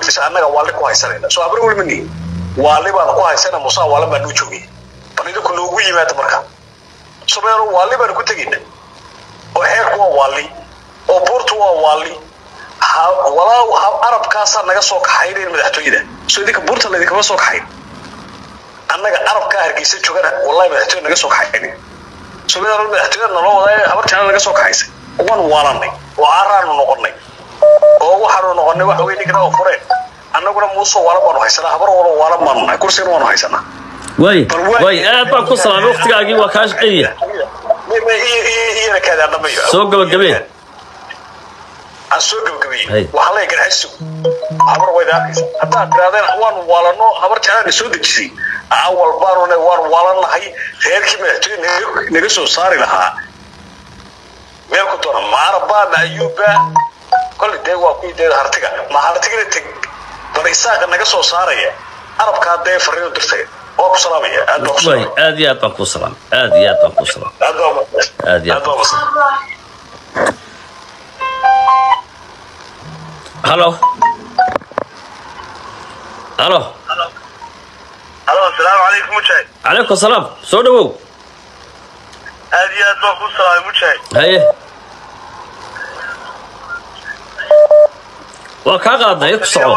laftiisa annaga waali ku haysanayna soo habar weli ma nihin waali baanu ku haysana musaa waalan baa noo joogay bal idinku noogu yimaada marka sumeero waali baanu ku tegayna oo xeerku waa waali oo buurtu waa waali walaa arabkaasaa naga soo kaxaynayn madaxtooyada soo idinka buurta laydinkama soo kaxayn annaga arabkaa hargeysa joogana wallahi madaxtooya naga soo kaxaynin sumeero madaxtooyada naloo wadaa habar jecla naga soo kaxaysay waanu waalanay oo caaraanu noqonay oo waxaanu noqonay waxa weye ninkana oo fureen annaguna muusoo waalan baanu haysanaa habar walo waalan baanu nahay kursigana waanu haysanaa way way aad baan ku salaamay waqtigaagii waa kaa shaqeeya iyana kaadaan dhamayo soo gabagabee aan soo gabagabeeyey waxaa leeya garxayso habar wayda arkaysa haddaad tirahdeen waanu waalano habar jeclaana soo dejisay awal baanu waanu waalannahay reerkii madaxtooye naga soo saari lahaa meel ku doona maaraba ma ayuuba kolley dee waa kuwii dee hartiga ma hartigana teg bal isaaqa naga soo saaraya arabkaa dee fariino dirtay waa ku salaamaya aad baa ku way salaamaya aad iyo aad baan kuu salaamay aad iyo aad baan kuu salaamay aad baa mahadsan aad iyo aad aad baa mahadsan halo halo halo asalaamu calaykum mujaahid calaykum salaam soo dhawow aad iyo aad baan ku salaamay mujaahid haye waa kaa qaadnay ku soco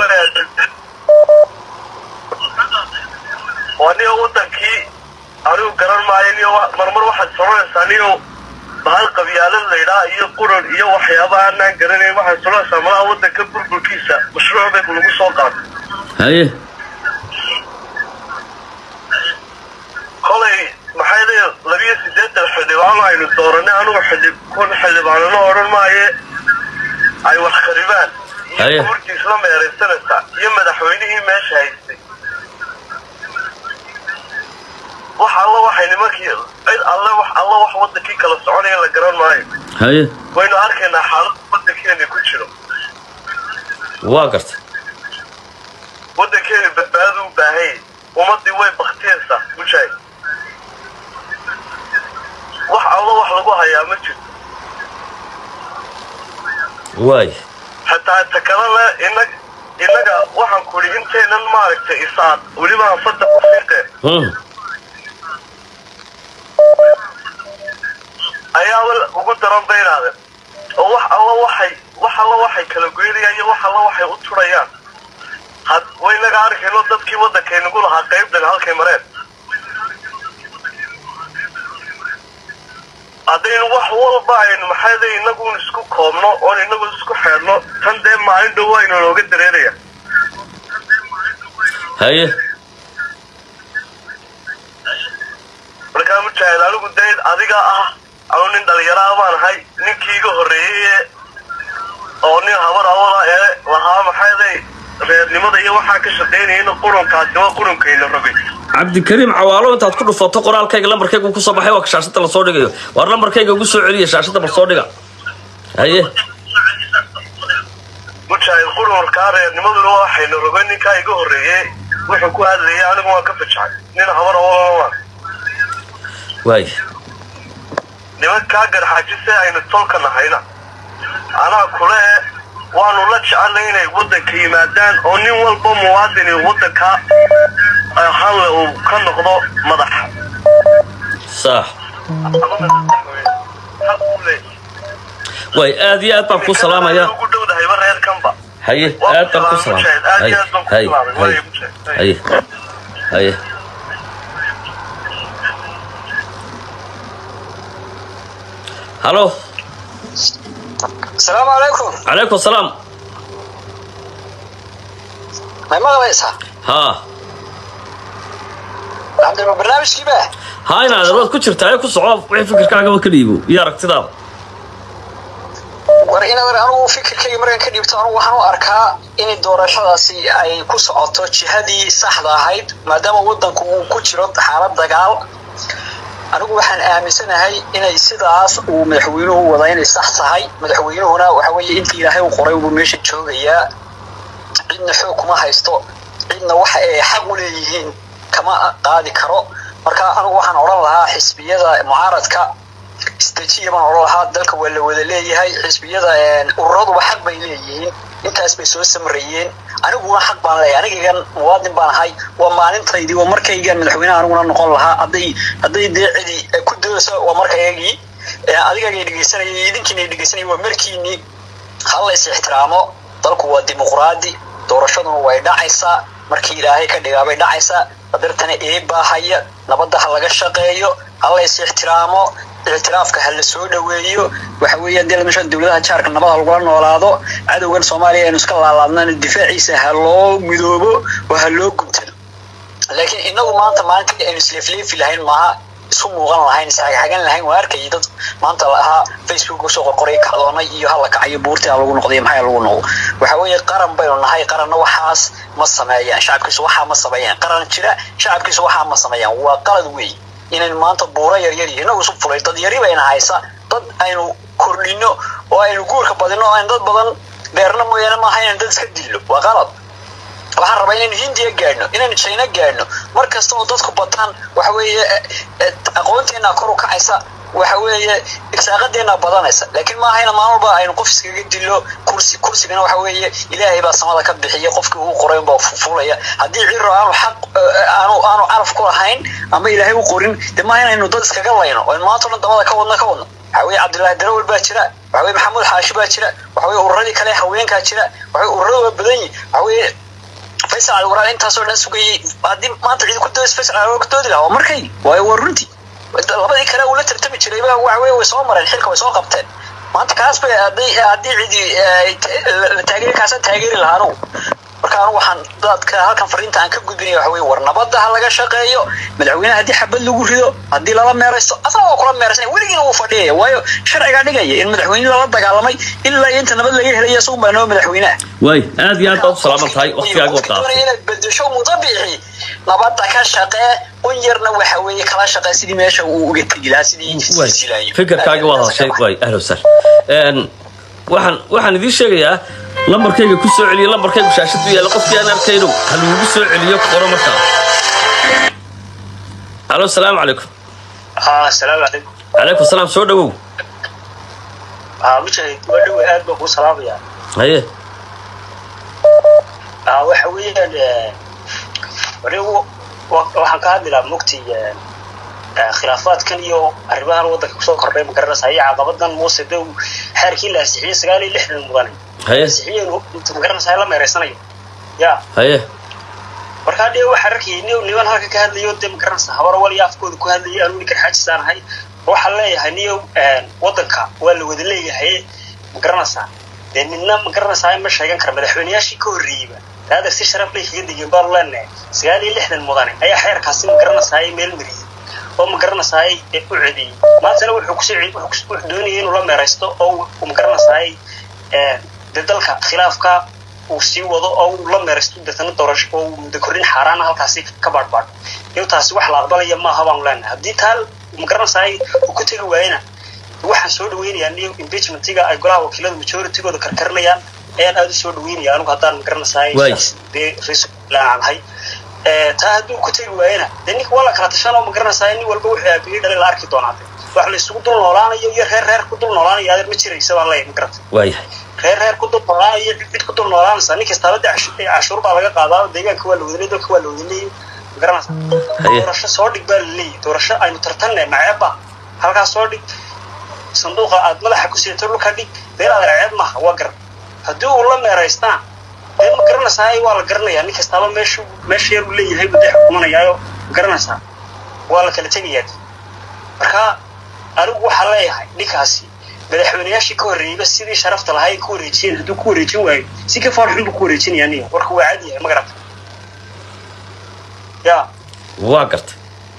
waa niyo wadankii anigu garan maayo niyo wa- marmar waxaad soconaysaa niyo bahal qabyaalad laydhaa iyo quran iyo waxyaaba aanaan garanayn waxaad soconaysaa malaha wadanka burburkiisa mashruuc bay lagu soo qaatay haye kolay maxay leeya labiyo siddeetan xildhibaano aynu dooranay anigu xildhib kun xildhibaanano odhan maaye ay wax kharibaan Haye. iyo guurtii isla meeraysanaysaa iyo madaxweynihii meesha haystay wax alla waxay nimankii cid alle wax alla wax wadankii kala soconaya la garan maayo haye waynu arkaynaa xaaladda wadankeena ku jiro waa gartay wadankeena badbaado u baahan yahay ummadii way baktiyaysaa mujaahid wax alla wax lagu hayaa ma jirto waay xataa takalale inag innaga waxaan ku idhi intaynan maaragtay isaad weliba anfada ku fiiqeen Hmm. ayaaba ugu daran baynaadeen oo wax alla waxay wax alla waxay kala goynayaan iyo wax alla waxay u turayaan had waynaga arkayno dadkii waddankaynagu lahaa qaybdan halkay mareen haddaynu wax walba aynu maxay leey inagun isku koobno oon inagu isku xeedhno tan dee maalin dhow aynu nooga dareeraya haye markaa mujaahid anigu dee adiga ah anu nin dhalinyaraha baan ahay ninkii iga horreeyey ee oo nin habar awala ee lahaa maxay leey reernimada iyo waxaa ka shaqaynayana qurunkaasi waa qurunkayna rogay cabdikariim cawaalo intaad ku dhufato qoraalkayga lambarkayga kusoo baxay waa ka shaashada lasoo dhigayo waar lambarkayga ugu soo celiya shaashada bal soo dhiga haye mujaahid qurunkaa reernimaduna waxayna rogay ninkaa iga horreeyey wuxuu ku hadlayay anigu waan ka fajacay nin habar awalana waan waay nimankaa garxaajise aynu tolka nahayna anaa kule waanu la jecelnay inay waddanka yimaadaan oo nin walba muwaadini waddanka hanle uu ka noqdo madax sax ama madaxweyne. Xaq uu leeyahay. waay aad iyo aad baan ku salaamaya ugu dhowdahayba reerkanba haye Waa aad baan ku ku salaamay, salaamay aad haye iyo aad baan ku haye salaamay, waa haye igu sheegtay. haye haye halo asalaamu calaykum calaykum salaam may maqlaysaa haa cabdilma barnaamijkiiba haa inaad waad ku jirtaa ee ku soco wixii fikirkaagaba ka dhiibo iyo aragtidaada war inaad anugu fikirkayga markaan ka dhiibto anugu waxaan u arkaa in doorashadaasi ay ku socoto jihadii saxda ahayd maadaama wadanku uu ku jiro xaalad dagaal anigu waxaan aaminsanahay inay sidaas uu madaxweynuhu wada inay sax tahay madaxweynuhuna waxa weeye intii ilaahay uu qoray buu meesha joogayaa cidna xoog kuma haysto cidna waxa ay xaq u leeyihiin kama qaadi karo marka anigu waxaan odhan lahaa xisbiyada mucaaradka istajiya baan odhan lahaa dalka waa la wada leeyahay xisbiyada ururaduba xaq bay leeyihiin intaas bay soo samreeyeen aniguna xaq baan leeyahay anigagan muwaadin baan ahay waa maalintaydii waa markaygan madaxweynaha aniguna noqon lahaa hadday hadday dee cidi ku dayso waa markaygii adigagay dhegeysanayay idinkiina dhegeysanayay waa markiinii hala is ixtiraamo dalku waa dimuqraadi doorashaduna way dhacaysaa markii ilaahay ka dhigaa bay dhacaysaa qadartana eebaahaya nabadda ha laga shaqeeyo hala is ixtiraamo ictiraafka ha la soo dhoweeyo waxa weeye dee meesha dowladaha jaarka nabad ha lagula noolaado cadowgan soomaaliya aynu iska laalaadnaan difaaciisa ha loo midoobo oo ha loo guntado laakiin inagu maanta maalintii aynu isleefleefi lahayn maaha isu muuqan lahayn isxagxagan lahayn waa arkayay dad maanta lahaa facebook usoo qorqoray kacdoonay iyo hala kacayo buurtii ha lagu noqday maxaa lagu noqdo waxa weeye qaran baynu nahay qaranna waxaas ma sameeyaan shacabkiisu waxaa ma sameeyaan qaran jira shacabkiisu waxaa ma sameeyaan waa qalad weey inaynu maanta buuro yaryar iyo inagu isu fulay dad yari bayna haysa dad aynu kordhino oo aynu guurka badino oo aynu dad badan beerna mooyaane maaha inaynu dad iska dillo waa qalad waxaan rabaa inaynu hindiya gaadhno inaynu china gaadhno mar kasta oo dadku bataan waxa weeye aqoonteena kor u kacaysa waxa weeye irsaaqadeena badanaysa laakiin maaha ina maalin walba aynu qof iskaga dilo kursi kursigana waxa weeye ilaahay baa samada ka bixiya qofkii uu qoray baa fulaya haddii ciro aanu xaq aanu aanu caraf ku lahayn ama ilaahay u qorin dee maaha inaynu dad iskaga layno oo maanta o dhan dabada ka wadno ka wadno waxa weeye cabdullaahi darawal baa jira waxa weye maxamuud xaashi baa jira waxa weye ururadii kale haweenkaa jira waxa weye ururada waa badan yihin waxa weeye faysal cali waraal intaasoo dhan sugayay haddii maanta cidi ku doodas faysal cali waa ku doodi lahaa waa markay waayo waa runtii labadii kale uu la tartami jiray ba waxa weye way soo mareen xilka way soo qabteen maanta kaas bay haddii haddii cidi la taageeri kaasa taageeri lahaa anugu marka anugu waxaan dadka halkan fariinta aan ka gudbinaya waxa weye war nabadda ha laga shaqeeyo madaxweynaha haddii xabad lagu rido haddii lala meeraysto asaga waa kula meeraysanaya weligiina wuu fadhiyaya waayo sharcigaa dhigaya in madaxweyne lala dagaalamay ilaa inta nabad laga helaya isagun baa noo madaxweynaha waay aad iyo aad baad u salaaman tahay waqtigaaga wad qaatay inaad bedesho mutabixi nabadda ka shaqee un yarna waxa weeye kala shaqee sidii meesha uu uga tegi lahaa sidii silsilayo fikirkaaga waad hadashay waay ahla wasahla waxaan waxaan idiin sheegayaa lambarkayga ku soo celiya lambarkaygu shaashadu yaalla qofkii aan arkayno ha lagugu soo celiyo qoro markaa halo asalaamu calaykum asalaamu calaykum calaykum salaam soo dhawow mujahid waa dhowe aad baan kuu salaamayaa haye waxa weeyaan anigu waxaan ka hadli lahaa mugti khilaafaadkan iyo arrimahan waddanka kusoo kordhay ma garanaysa iyo caqabadan muuse dow xeerkii la ansixiyey sagaal iyo lixdan mudanay haye ansixiyeen ma garanaysa la meereysanayo ya haye markaa dee waxaan arkayay ni niman halka ka hadlayo dee ma garanaysa habar wal iyo afkooda ku hadlayay anuu ninkan xaajisaan ahay waxaan leeyahay niyo waddanka waa la wada leeyahay ma garanaysaa dee midna ma garanaysaa ma sheegan kara madaxweyneyaashii ka horreeyeyba hada si sharaf lay kaga digeen baanu leenahay sagaal iyo lixdan mudane ayaa xeerkaasi ma garanaysaa meel mariyey oo ma garanaysaa u cediyey maantana wuxuu kusii wuxuu doonayay inuu la meeraysto oo ma garanaysaa dee dalka khilaafka uu sii wado oo uu la meeraysto deetana doorasho oo uu muddo kordhin xaaraana halkaasi ka baadhbaadho iyo taasi wax la aqbalaya maaha baanu leenahay haddii taa ma garanaysaa uu ku tegi waayena waxaan soo dhaweynayaa niyo impeachmentiga ay golaha wakiilada majoritygooda karkarinayaan ayaan aada u soo dhaweynaya anigu haddaan ma garanaysaa dee raiislaanahay taa hadduu ku tegi waayena dee ninka waa la kala tashanoo ma garanaysaa nin walba wuxuu aabiyey dhalay la arki doonaa wax la isugu dul noolaanayo iyo reer reer ku dul noolaanayo adeer ma jiraysa baan leeyahay ma garata waayahay reer reer ku dul noolaanayo cid ku dul noolaanaysa nin kastaaba de cashuur baa laga qaadaa deegaanka waa la wadaley dalka waa la wadaley ma garanaysaa doorasho soo dhig baa la leeyahay doorasho aynu tartanne maceebba halkaas soo dhig sanduuqa aad madaxa ku sidato dhulka dhig deel adeer ceeb maaha waa garan haddii uu la meeraystaan dee ma garanaysaa waa la garanayaa nin kastaaba meeshu meesha yar uu leeyahay buu dee xukumanayaayo ma garanaysaa waa la kala tegayaa marka anigu waxaa leeyahay ninkaasi madaxweyneyaashii ka horreeyeyba sidii sharafta lahaa ay ku wareejiyeen hadduu ku wareejin waayo si ka fool xun buu ku wareejinayaa niyo warka waa cad yahay ma garata ya waa gartay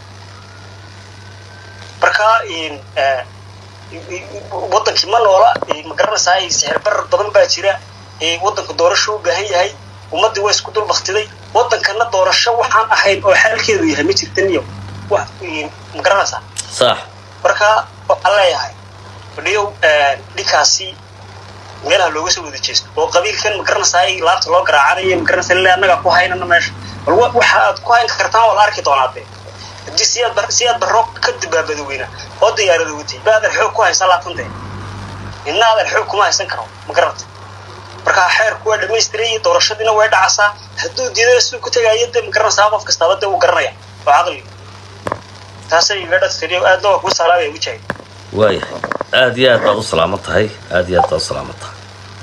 marka wadankii ma noola ma garanaysaa sixir barar badan baa jira wadanku doorasho u baahan yahay ummaddii waa isku dul baktiday wadankana doorasho waxaan ahayn oo xaalkeedu yahay ma jirta niyo ma garanaysaa sax marka waxaan leeyahay fadhiyow dhinkaasi meelaha looga soo wada jeesto oo qabiilkan ma garanaysaa laabta loo garaacanayo ma garanaysaa ilaa annagaa ku haynana meesha bal waxa aad ku hayn kartaan waa la arki doonaa dee haddii siyaad bar siyaad barro ka dabaabada weyna oo diyaarada watay baadan xoog ku haysan laatante midna aadan xoog kuma haysan karo ma garanta markaa xeerku waa dhamaystiray iyo doorashadiina way dhacasaa hadduu diidana siduu ku tegaayo de ma garanaysaa qof kastaaba de uu garanaya oo caqli taasay iga dhadfiriyo aadna waa kuu salaamaya mujaahid waayahay aad iyo aad baad u salaaman tahay aad iyo aad baad u salaaman tahay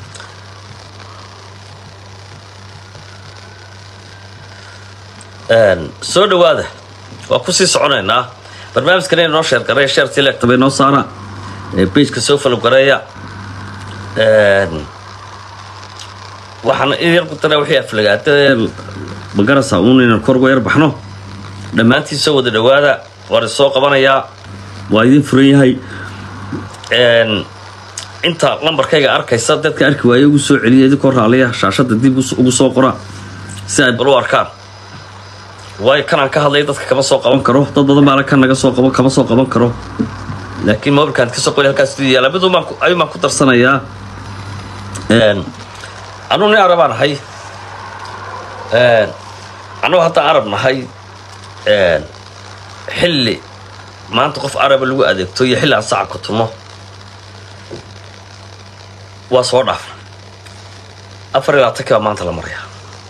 Een, soo dhawaada waa kusii soconaynaa barnaamijkan inoo sheer gareeya sheertii leegtaba inoo saara ee pageka soo follow gareeya Een, waxaan in yar ku daraa wixii aflagaada magarasa uun inaan kor uga yar baxno dhammaantiin soo wada dhawaada waan isoo qabanayaa waa idin furan yahay Een, inta lambarkayga arkaysa dadka arki waaya ugu soo celiya idinkoo raaliya shaashada dib us- ugu soo qora si ay bal u arkaan waayo kanaan ka hadlaya dadka kama soo qaban karo dad badan baana kan naga soo qaban kama soo qaban karo laakiin mobilkaan kasoo qoli halkaas siduu yaala mid umaan ku- ayuun baan ku darsanayaa Een, anuu nin arabaan ahay Een, anuu haddaan arab nahay Een, xilli maanta qof araba lagu adeegto iyo xilli aan saca ku tumo waa soo dhaafna afar iyo labaatanki baa maanta la maraya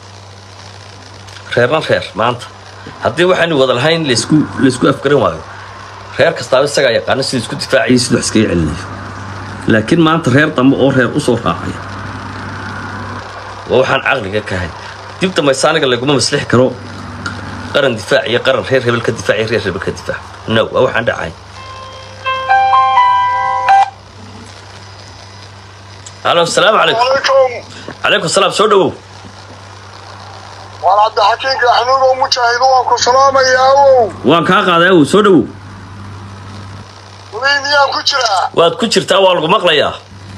reerna reer maanta haddii waxaanu wada lahayn laysku laysku afgaran waayo reer kastaaba isagaa yaqaano siduu isku difaacayay siduu wax iskaga celinayo laakiin maanta reer dambe oo reer usoo raacaya waa waxaan caqliga ka ahay dib dambayse aniga laguma maslixi karo qaran difaac iyo qaran reer hebel ka difaac iyo reer hebel ka difaac no waa waxaan dhacay halo asalaamu calaykum عليكم calaykum salaam soo dhawow waan cabdixakiin gaxnuud oo mujaahido waan ku salaamayaa ow waan kaa qaaday awow soo dhawow weli miyaan ku jiraa waad ku jirtaa waa lagu maqlayaa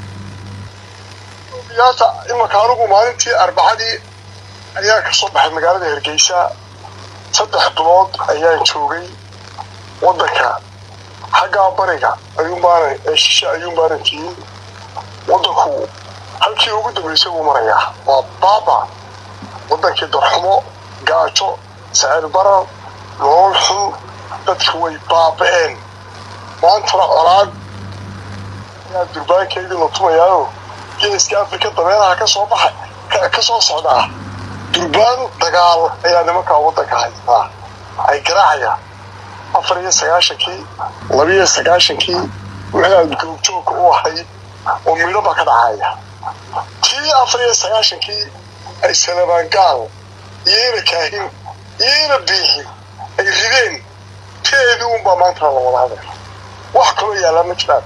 yaata imanka anigu maalintii arbacadii ayaan ka soo baxay magaalada hargeysa saddex bilood ayaan joogay waddanka xaggaa bariga ayuun baanan ee shishe ayuun baanan tiyin waddanku halkii ugu dambaysay buu marayaa waa baaba waddankii darxumo gaajo sicir barar nolol xun dadku way baaba'een maantana colaad ayaa durbaankeydii la tumayaayo geeska afrika dabeeraha ka soo baxay ka- ka soo socdaa durbaan dagaal ayaa nimankaa waddanka haystaa ay garaacayaan afar iyo sagaashankii labiyo sagaashankii wixii aad googjoogka u ahayd oo midhoba ka dhacaya tii afar iyo sagaashankii ay salabaangaal iyo ina kaahin iyo ina biixin ay rideen teedii unbaa maantana la wada hadaya wax kaloo yaallaa ma jiraan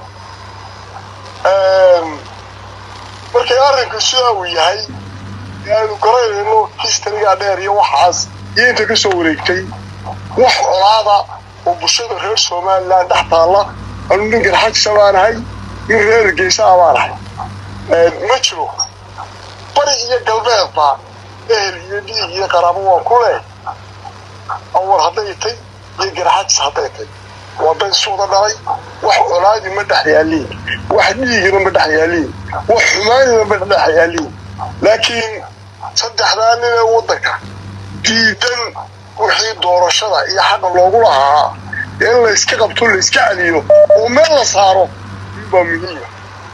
markay arrinku sidaa uu yahay ee aynu garanayno histarigaa dheer iyo waxaas iyo inta ka soo wareegtay wax colaada oo bulshada reer somalilan dhex taalla anu nin garxajisa baan ahay nin reer geysaa baan ahay ma jiro bari iyo galbeedba ehel iyo dhiig iyo qaraabo waan ku leh awar hadday tay iyo garxajis hadday tay waa dad isu wada dhalay wax colaadi ma dhex yaaliin wax dhiigina ma dhex yaaliin wax xumaanina ma dhex yaaliin laakiin saddexdaa nin ee waddanka diidan wixii doorashada iyo xaqa loogu lahaa in layska qabto layska celiyo oo meel la saaro baa muhiima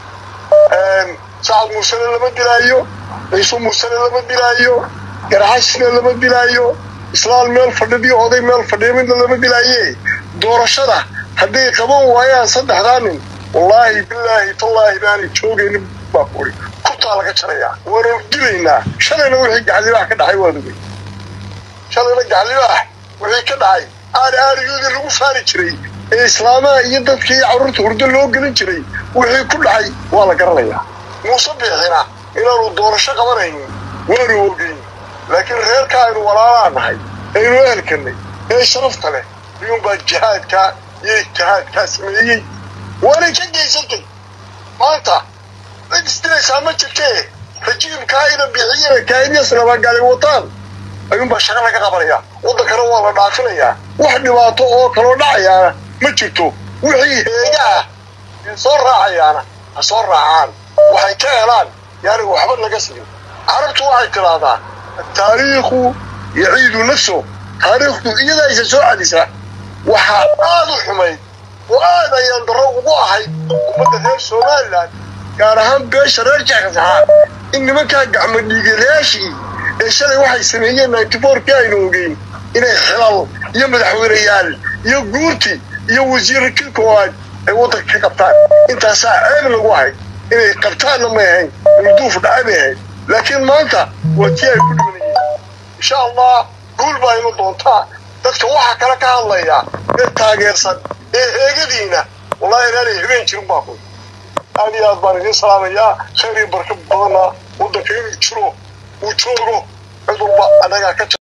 sacad muusene lama dilaayo ciise muusene lama dilaayo garxasina lama dilaayo islaal meel fadhidiyo oday meel fadhiya midna lama dilaaye doorashada hadday qaban waayaan saddexdaa nin wallaahi bilaahi tallaahi baanay joogaynin baa kuri kurtaa laga jarayaa waanu dilaynaa shalayna wixii gaclibaax ka dhacay waad ogey shalayna gaclibaax wixii ka dhacay aari aarigoodii lagu faani jiray ee islaamaha iyo dadka iyo carruurta hurdo loo gelin jiray wixii ku dhacay waa la garanayaa muuse biixina inaanu doorasho qabanaynin waanu ogeyn laakiin reerka aynu walaalaa nahay aynu ehelkanay ee sharafta leh ayuunbaa jihaadkaa iyo ijtihaadkaa sameeyey waanay ka geysantay maanta cid isdilaysaa ma jirtee rajiimkaa ina bixiyana kaainyas nabadgali wataan ayuunbaa shaqa laga qabanaya waddankana waa la dhaafinayaa wax dhibaato oo kaloo dhacayaana ma jirto wixii heegaah ee soo raacayaana ha soo raacaan waxay ka helaan yaani waxba laga sigin carabtu waxay tidhaahdaa ataariikhu yaciidu nafso taariikhdu iyada aysa soo celisaa waxaa aad u xumayd oo aad ayaan darro ugu ahay ummadda reer somalilan gaar ahaan beesha reer jaxsaxaa in nimankaa gacmo dhiigalayaashii ee shalay waxay sameeyeen ninety fourkii aynu ogeyn inay xilal iyo madaxweyneyaal iyo guurti iyo wasiirkii koowaad ay waddanka ka qabtaan intaasaa ceeb lagu ahay inay qabtaanna may ahayn mulduuf dhaca bay ahayd laakiin maanta waa tii ay ku dhimanayeen insha allah guul baa inu doontaa dadka waxaa kale ka hadlaya ee taageersan ee heegadiina wallahi inaanay habeen jirin baa ku aad iyo aad baan idiin salaamayaa khayr iyo barka badanna waddanka inuu jiro uu joogo cid walba annagaa ka